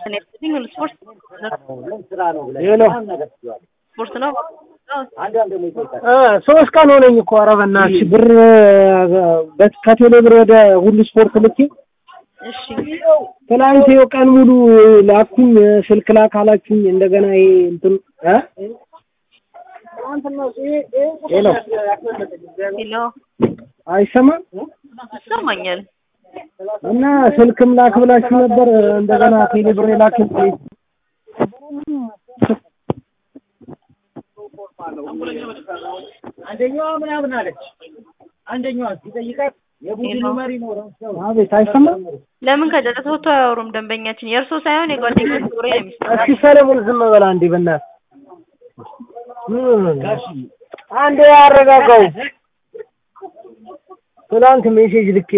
ይመስለኝ ሁሉ ስፖርት ሄሎ ስፖርት ነው። እ ሶስት ቀን ሆነኝ እኮ ኧረ በእናትሽ ብር በት ከቴሌ ብር ወደ ሁሉ ስፖርት ልኬ እሺ ትናንት ይኸው ቀን ሙሉ ላኩኝ ስልክ ላክ አላችሁኝ እንደገና ይሄ እንትን እ ሄሎ ሄሎ አይሰማም ይሰማኛል። እና ስልክም ላክ ብላችሁ ነበር እንደገና ቴሌ ብር ላክ አንደኛዋ ምናምን አለች። አንደኛዋ ሲጠይቃት የቡድኑ መሪ ነው ረስተው አቤት አይሰማም ለምን ከጨረሰ ወጥቶ አያወሩም? ደንበኛችን የእርሶ ሳይሆን የጓደኞች ወሬ ነው የሚሰማው። እስኪ ሰለሞን ዝም በላ እንዴ በእናትህ አንዴ ያረጋጋው ትናንት ሜሴጅ ልኬ